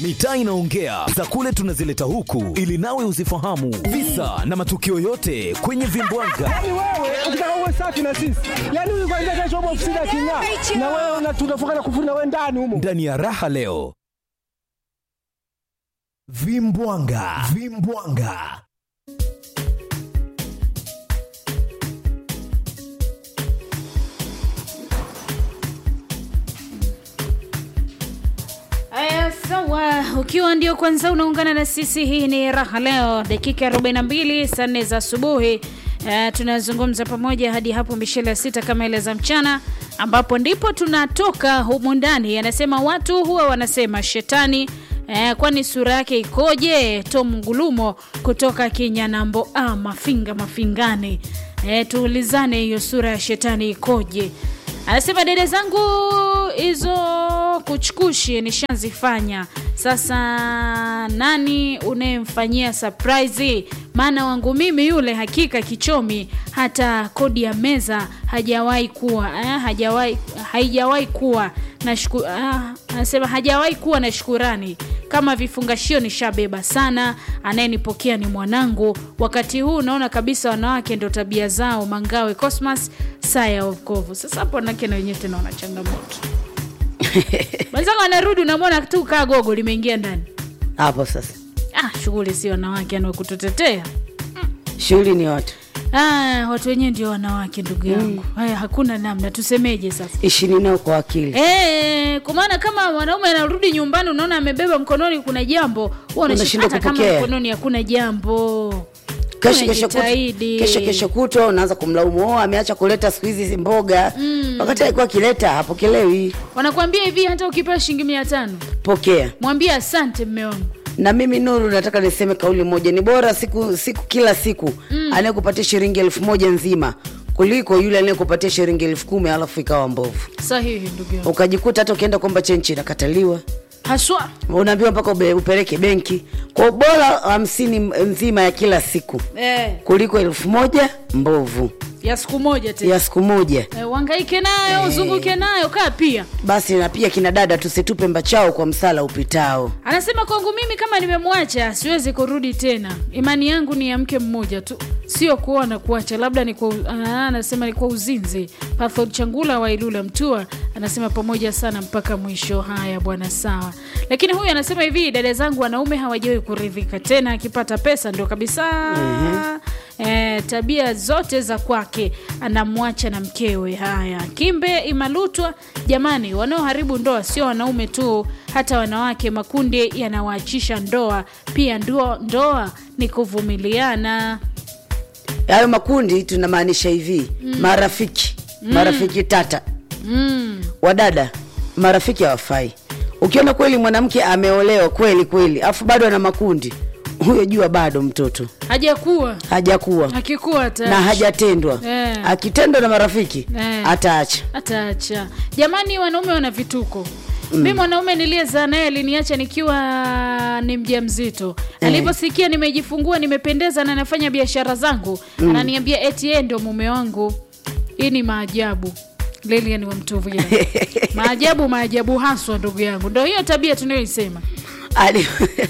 mitaa inaongea za kule tunazileta huku ili nawe uzifahamu visa na matukio yote kwenye vimbwanga Yaani wewe ukitaka uwe safi na sisi, yaani huyu kwanza kesho hapo ofisini aking'aa, na wewe una- tunafunga na kufuri na wewe ndani humo. ndani ya raha leo vimbwanga vimbwanga Aya, sawa. Ukiwa ndio kwanza unaungana na sisi, hii ni raha leo, dakika 42 saa nne za asubuhi. Uh, tunazungumza pamoja hadi hapo mishele ya sita kama ile za mchana, ambapo ndipo tunatoka humu ndani. Anasema watu huwa wanasema shetani Eh, kwani sura yake ikoje? Tom Ngulumo kutoka Kinyanambo ah, Mafinga Mafingani. Eh, tuulizane hiyo sura ya shetani ikoje? Anasema dede zangu hizo kuchukushi nishazifanya. Sasa nani unayemfanyia surprise? Maana wangu mimi yule hakika kichomi, hata kodi ya meza hajawahi kuwa eh, hajawahi haijawahi kuwa na shuku, ah, anasema hajawahi kuwa na shukurani kama vifungashio nishabeba sana. Anayenipokea ni mwanangu. Wakati huu naona kabisa wanawake ndo tabia zao. Mangawe Cosmas saa ya wokovu. Sasa hapo wanawake na wenyewe tena wana changamoto mwenzangu anarudi, unamwona tu kaa gogo limeingia ndani. hapo sasa Ah, shughuli si wanawake anakututetea shughuli ni watu ah, watu wenyewe ndio wanawake ndugu yangu. Haya, hakuna namna, tusemeje sasa? ishini nao kwa akili Eh, kwa maana kama mwanaume anarudi nyumbani, unaona amebeba mkononi kuna jambo, wewe unashika Unashindwa hata kama kupokea. mkononi hakuna jambo. kesho kesho kutwa Unajitahidi. kesho kesho kutwa unaanza kumlaumu oh, ameacha kuleta siku hizi mboga wakati alikuwa akileta hapokelewi Wanakuambia hivi, hata ukipewa shilingi mia tano pokea mwambie asante mme wangu. na mimi nuru nataka niseme kauli moja ni bora siku siku kila siku mm. anayekupatia shilingi elfu moja nzima kuliko yule anayekupatia shilingi elfu kumi alafu ikawa mbovu Sahihi ndugu yangu, ukajikuta hata ukienda kuomba chenchi inakataliwa haswa unaambiwa mpaka ube- upeleke benki kwa bora hamsini nzima ya kila siku eh, kuliko elfu moja mbovu ya siku moja tena ya siku moja eh, uhangaike nayo uzunguke nayo kaa pia basi na pia kina dada tusitupe mbachao kwa msala upitao Anasema kwangu mimi kama nimemwacha siwezi kurudi tena. Imani yangu ni ya mke mmoja tu, sio kuoa na kuacha, labda ni kwa, ah, anasema ni kwa uzinzi. Pathod Changula wa Ilula Mtua anasema pamoja sana mpaka mwisho. Haya bwana, sawa. Lakini huyu anasema hivi, dada zangu wanaume hawajawahi kuridhika tena, akipata pesa ndio kabisa Eh, tabia zote za kwake anamwacha na mkewe. Haya, Kimbe Imalutwa, jamani, wanaoharibu ndoa sio wanaume tu, hata wanawake. Makundi yanawaachisha ndoa pia. Ndoa, ndoa ni kuvumiliana. hayo makundi tunamaanisha hivi mm. marafiki mm. marafiki tata Mm. wadada marafiki hawafai ukiona kweli mwanamke ameolewa kweli kweli afu bado ana makundi huyo jua bado mtoto Hajakuwa hajakuwa akikuwa ata na hajatendwa Eh. akitendwa na marafiki Eh. ataacha ataacha. Jamani, wanaume wana vituko. Mm. Mi mwanaume niliyezaa naye aliniacha nikiwa ni mjamzito. Aliposikia nimejifungua, nimependeza na nafanya biashara zangu, ananiambia eti yeye ndio mume wangu. Hii ni maajabu. Lilian wa Mtuvila. maajabu, maajabu haswa, ndugu yangu. Ndio hiyo tabia tunayoisema. Ali-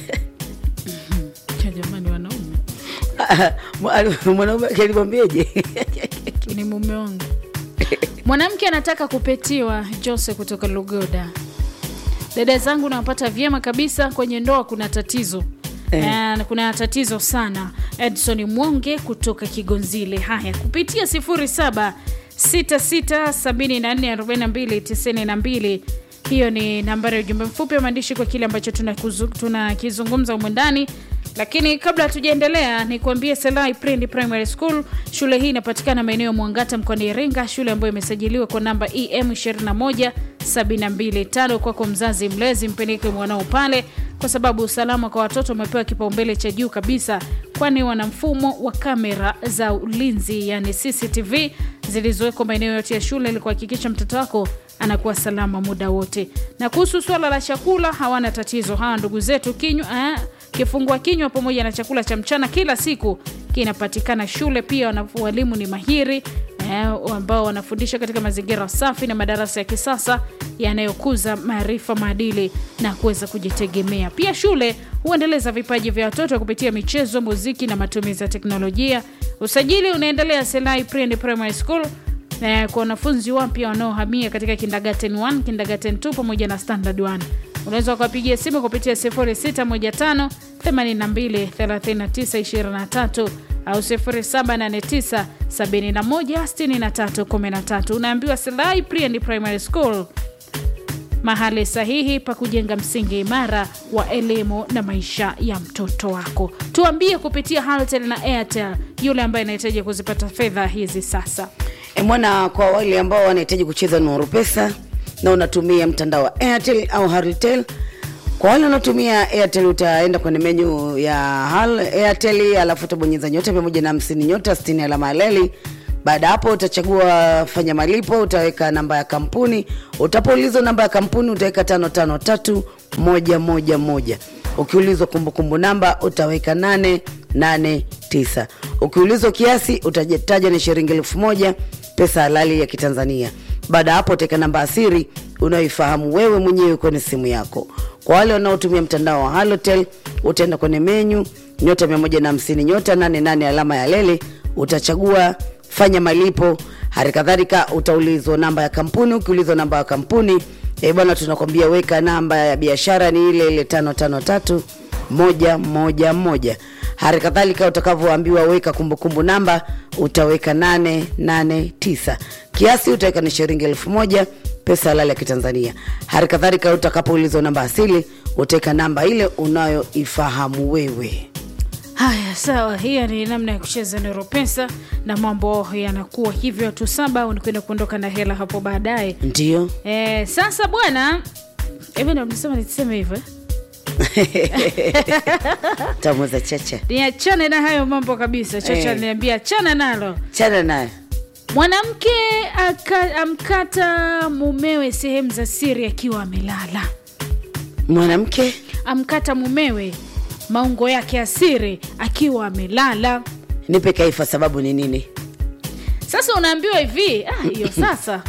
Ya Jamani, wanaume Ali- mwanaume wake alimwambiaje ni mume wangu. Mwanamke anataka kupetiwa. Jose kutoka Lugoda. Dada zangu nawapata vyema kabisa, kwenye ndoa kuna tatizo Eh. Eh, kuna tatizo sana. Edson Mwonge kutoka Kigonzile. Haya, kupitia 07 66744292 hiyo ni nambari ya ujumbe mfupi wa maandishi kwa kile ambacho tunakuzu- tunakizungumza humu ndani lakini kabla hatujaendelea ni kuambie Selai Prindi Primary School. Shule hii inapatikana maeneo ya Mwangata mkoani Iringa, shule ambayo imesajiliwa kwa namba EM 21725. Kwako mzazi mlezi, mpeleke mwanao pale, kwa sababu usalama kwa watoto umepewa kipaumbele cha juu kabisa, kwani wana mfumo wa kamera za ulinzi, yani CCTV zilizowekwa maeneo yote ya shule ili kuhakikisha mtoto wako anakuwa salama muda wote. Na kuhusu swala la chakula, hawana tatizo hawa ndugu zetu. Kinywa eh, kifungua kinywa pamoja na chakula cha mchana kila siku kinapatikana shule. Pia wana- walimu ni mahiri eh, ambao wanafundisha katika mazingira safi na madarasa ya kisasa yanayokuza maarifa, maadili na kuweza kujitegemea. Pia shule huendeleza vipaji vya watoto kupitia michezo, muziki na matumizi ya teknolojia. Usajili unaendelea Selai Pre and Primary School na kwa wanafunzi wapya wanaohamia katika kindergarten 1, kindergarten 2 pamoja na standard 1. Unaweza ukapigia simu kupitia 0615 82 39 23 au 0789 71 63 13. Unaambiwa Selai Pre and Primary School, mahali sahihi pa kujenga msingi imara wa elimu na maisha ya mtoto wako. Tuambie kupitia Halotel na Airtel, yule ambaye anahitaji kuzipata fedha hizi sasa. E mwana, kwa wale ambao wanahitaji kucheza Nuru Pesa na unatumia mtandao wa Airtel au Halotel. Kwa wale wanaotumia Airtel utaenda kwenye menyu ya Hal Airtel, alafu utabonyeza nyota mia moja na hamsini nyota sitini alama ya leli. Baada ya hapo utachagua fanya malipo, utaweka namba ya kampuni. Utapoulizwa namba ya kampuni utaweka tano tano tatu moja moja moja. Ukiulizwa kumbukumbu namba utaweka nane nane tisa. Ukiulizwa kiasi utajitaja ni shilingi elfu moja pesa halali ya Kitanzania. Baada ya hapo utaweka namba asiri unayoifahamu wewe mwenyewe kwenye simu yako. Kwa wale wanaotumia mtandao wa Halotel utaenda kwenye menyu nyota 150 nyota 88 alama ya lele, utachagua fanya malipo. Hali kadhalika utaulizwa namba ya kampuni. Ukiulizwa namba ya kampuni eh bwana, tunakwambia weka namba ya biashara ni ile ile tano tano tatu moja moja moja. Hali kadhalika utakavyoambiwa weka kumbukumbu namba utaweka nane nane tisa. Kiasi utaweka ni shilingi elfu moja pesa halali ya Kitanzania. Hali kadhalika utakapoulizwa namba asili utaweka namba ile unayoifahamu wewe. Haya, sawa. Hiyo ni namna ya kucheza Nero Pesa na mambo yanakuwa hivyo. Watu saba unakwenda kuondoka na hela hapo baadaye. Ndio E, sasa bwana, hivi ndo mnasema niseme hivyo eh? tamuza chacha niachane na hayo mambo kabisa. Chacha Eh. niambia achana nalo. chana naye Mwanamke aka- amkata mumewe sehemu za siri akiwa amelala. mwanamke Amkata mumewe maungo yake ya siri akiwa amelala. nipe kaifa, sababu ni nini? Sasa unaambiwa hivi ah, hiyo sasa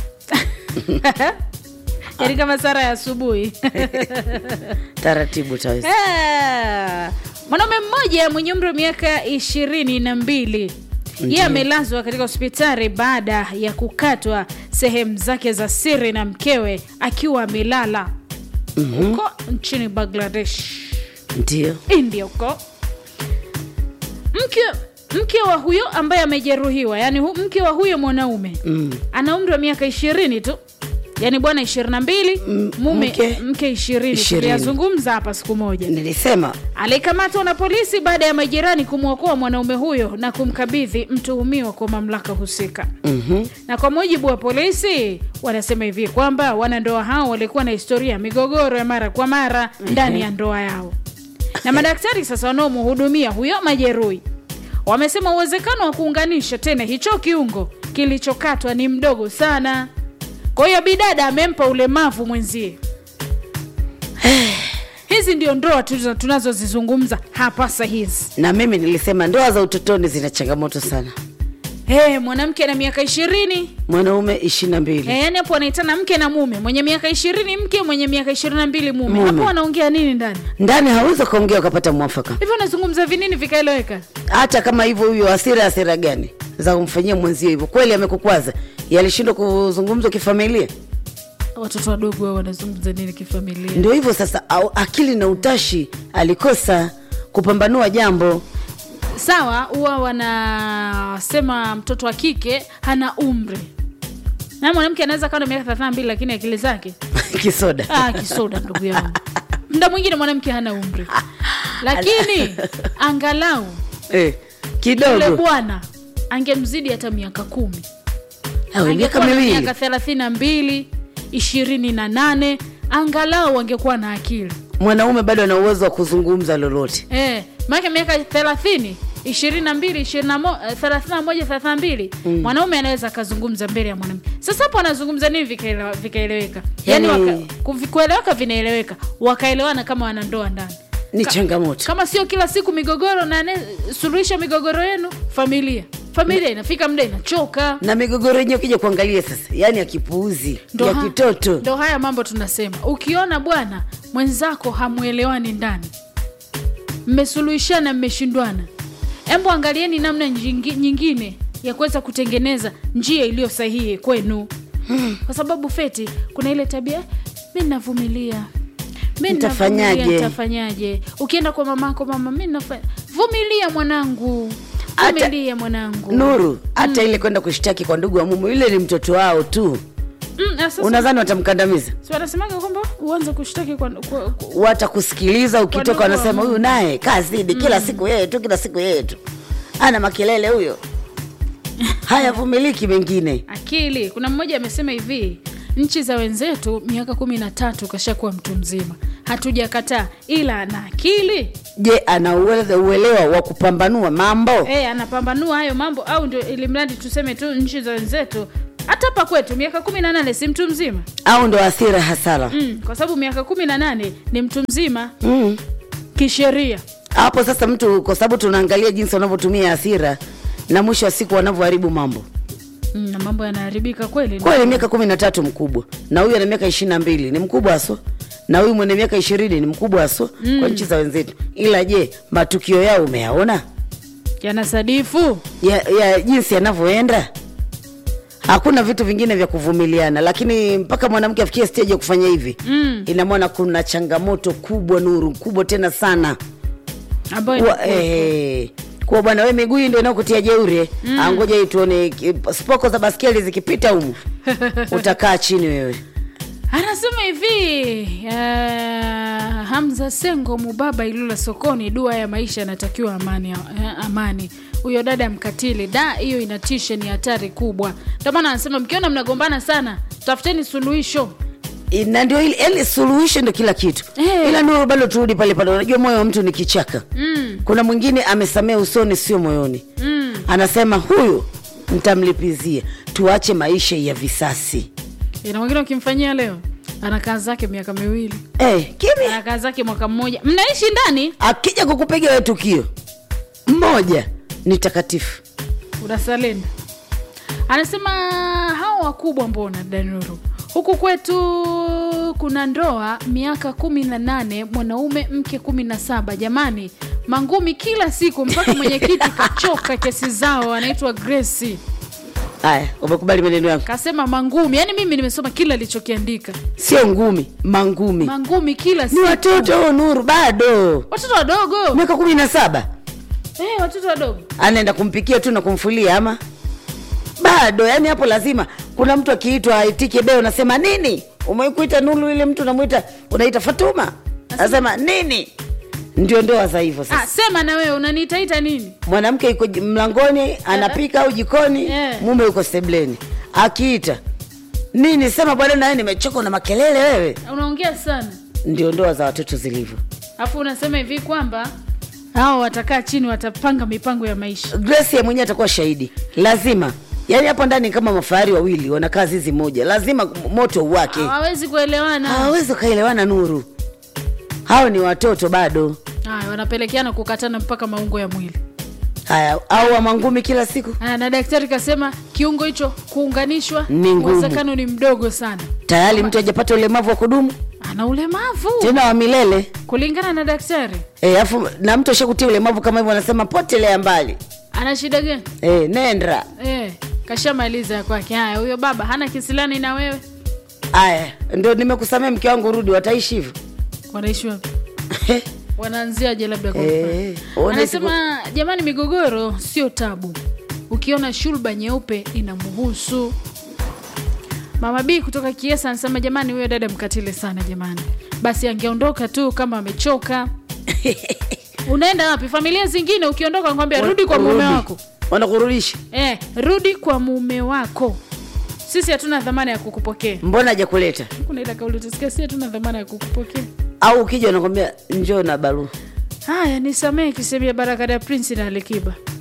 yaani kama sara ya asubuhi Taratibu taweza. Ah, mwanaume mmoja mwenye umri wa miaka ishirini na mbili yeye amelazwa katika hospitali baada ya kukatwa sehemu zake za siri na mkewe akiwa amelala huko nchini Bangladesh, Ndio. India huko. Mke mke wa huyo ambaye amejeruhiwa, yani hu, mke wa huyo mwanaume Mm. ana umri wa miaka ishirini tu, yani bwana ishirini na mbili mume mke- mke ishirini. ishirini. Tuliyazungumza hapa siku moja Nilisema alikamatwa na polisi baada ya majirani kumwokoa mwanaume huyo na kumkabidhi mtuhumiwa kwa mamlaka husika. mhm, Na kwa mujibu wa polisi, wanasema hivi kwamba wanandoa hao walikuwa na historia ya migogoro ya mara kwa mara ndani ya ndoa yao, na madaktari sasa wanaomhudumia huyo majeruhi wamesema uwezekano wa kuunganisha tena hicho kiungo kilichokatwa ni mdogo sana. Kwa hiyo bidada amempa ulemavu mwenzie. Hizi ndio ndoa tulizo- tunazozizungumza hapa saa hizi. na mimi nilisema ndoa za utotoni zina changamoto sana. Hey, mwanamke na miaka ishirini Mwanaume ishirini na mbili Eh, yani hapo wanaitana mke na mume, mwenye miaka ishirini mke, mwenye miaka ishirini na mbili mume. Mume. Hapo wanaongea nini ndani ndani hawezi kuongea ukapata mwafaka, hivyo? Wanazungumza vinini vikaeleweka? hata kama hivyo. Huyo hasira hasira gani za kumfanyia mwenzio hivyo? Kweli amekukwaza, yalishindwa kuzungumzwa kifamilia? Watoto wadogo wao wanazungumza nini kifamilia? Ndio hivyo sasa, au akili na utashi alikosa kupambanua jambo. Sawa, huwa wanasema mtoto wa kike hana umri, na mwanamke anaweza kawa na miaka thelathini na mbili lakini akili zake Kisoda ah, kisoda ndugu yangu. Muda mwingine mwanamke hana umri, lakini angalau eh, yule kidogo bwana angemzidi hata miaka kumi au miaka angekuwa na miwili miaka thelathini na mbili ishirini na nane angalau angekuwa na akili mwanaume bado ana uwezo wa kuzungumza lolote. eh, maanake miaka thelathini ishirini na mbili ishirini na mo- eh, thelathini na moja thelathini na mbili mwanaume anaweza akazungumza mbele ya mwanamke sasa hapo anazungumza nini vikaelewa- vikaeleweka yani, Yani- waka, kuvi- kueleweka vinaeleweka wakaelewana kama wanandoa ndani Ni Ka- changamoto. kama sio kila siku migogoro na ane- suluhisha migogoro yenu familia familia inafika muda inachoka na migogoro yenyewe ukija kuangalia sasa yani ya kipuuzi Ndo ya ha- kitoto ndo haya mambo tunasema ukiona bwana mwenzako hamwelewani ndani mmesuluhishana mmeshindwana embo angalieni namna nyingi- nyingine ya kuweza kutengeneza njia iliyo sahihi kwenu kwa sababu feti kuna ile tabia mi navumilia mi Nitafanyaje?" navumilia, nitafanyaje ukienda kwa mamako mama mi nafa... vumilia mwanangu Hata- vumilia mwanangu nuru hata ile kwenda kushtaki kwa ndugu wa mume yule ni mtoto wao tu mm, na sasa- unadhani watamkandamiza si wanasemaga kwamba uanze kushtaki kwa, kwa, kwa, watakusikiliza ukitoka Wadogo wa wanasema Mungu. huyu naye kazidi kila siku yeye tu kila siku yeye tu ana makelele huyo hayavumiliki mengine akili kuna mmoja amesema hivi nchi za wenzetu miaka kumi na tatu kashakuwa mtu mzima hatujakataa ila ana akili je ana uele- uelewa wa kupambanua mambo e, anapambanua hayo mambo au ndio ili mradi tuseme tu nchi za wenzetu hata hapa kwetu miaka kumi na nane si mtu mzima au ndo athira hasara mm, kwa sababu miaka kumi na nane ni mtu mzima mm. kisheria hapo sasa mtu kwa sababu tunaangalia jinsi wanavyotumia hasira na mwisho wa siku wanavyoharibu mambo mm, na mambo yanaharibika kweli kweli miaka kumi na tatu mkubwa na huyu ana miaka ishiri na mbili ni mkubwa haswa na huyu mwenye miaka ishirini ni mkubwa haswa mm. kwa nchi za wenzetu ila je matukio yao umeyaona yanasadifu ya, ya jinsi yanavyoenda hakuna vitu vingine vya kuvumiliana lakini mpaka mwanamke afikie stage ya kufanya hivi mm. inamwona kuna changamoto kubwa nuru kubwa tena sana ambayo Wa- eh, kuwa bwana we miguu hii ndio inaokutia jeuri mm. angoja hii tuone ki- spoko za baskeli zikipita humu utakaa chini wewe anasema hivi uh, hamza sengo mubaba ilula sokoni dua ya maisha anatakiwa amani, uh, amani huyo dada mkatili da hiyo inatisha ni hatari kubwa ndio maana anasema mkiona mnagombana sana tafuteni suluhisho I- na ndio ile yani suluhisho ndio kila kitu Eh. ila nuru bado turudi pale pale unajua moyo wa mtu ni kichaka mm, kuna mwingine amesamea usoni sio moyoni mm. anasema huyu ntamlipizia tuache maisha ya visasi ina mwingine ukimfanyia leo anakaa zake miaka miwili eh, kimya anakaa zake mwaka mmoja mnaishi ndani akija kukupiga we tukio mmoja ni takatifu unasalenda anasema hao wakubwa mbona danuru huku kwetu kuna ndoa miaka kumi na nane mwanaume mke kumi na saba jamani mangumi kila siku mpaka mwenyekiti kachoka kesi zao anaitwa gresi haya umekubali maneno yangu kasema mangumi yaani mimi nimesoma kila alichokiandika sio ngumi mangumi mangumi kila ni siku watoto nuru bado watoto wadogo miaka kumi na saba eh, watoto wadogo anaenda kumpikia tu na kumfulia ama bado yani hapo lazima kuna mtu akiitwa aitike beo unasema nini umekuita nulu ile mtu unamwita unaita fatuma anasema nini ndio ndoa za hivyo ah, sasa sema na wewe unaniitaita nini mwanamke yuko j- mlangoni anapika au jikoni Eh. mume yuko sebleni akiita nini sema bwana nawe nimechoka na makelele wewe unaongea sana ndio ndoa za watoto zilivyo alafu unasema hivi kwamba hao watakaa chini watapanga mipango ya maisha grace ya mwenyewe atakuwa shahidi lazima yaani hapo ndani ni kama mafahari wawili wanakaa zizi moja lazima moto uwake hawawezi kuelewana hawawezi wakaelewana nuru hao ni watoto bado haya wanapelekeana kukatana mpaka maungo ya mwili haya au wamangumi kila siku haya na daktari kasema kiungo hicho kuunganishwa Ni ngumu. uwezekano ni mdogo sana tayari mtu ajapata ulemavu wa kudumu ana ulemavu tena wa milele kulingana na daktari e, afu na mtu ashakutia ulemavu kama hivyo wanasema potelea mbali ana shida gani e, nenda eh, kashamaliza ya kwake haya huyo baba hana kisilani na wewe haya ndio nimekusamea mke wangu rudi wataishi hivyo wanaishi wapi wanaanziaje labda kwa Eh, mfano? ona anasema jamani migogoro sio tabu ukiona shulba nyeupe inamhusu mama b kutoka kiesa anasema jamani huyo dada mkatile sana jamani basi angeondoka tu kama amechoka unaenda wapi familia zingine ukiondoka kwambia rudi kwa mume Rudi. wako wanakurudisha eh, rudi kwa mume wako sisi hatuna dhamana ya kukupokea mbona hajakuleta kuna ile kauli tusikia si hatuna dhamana ya kukupokea au ukija unakwambia njoo na barua haya nisamehe kisemia baraka ya prince na alikiba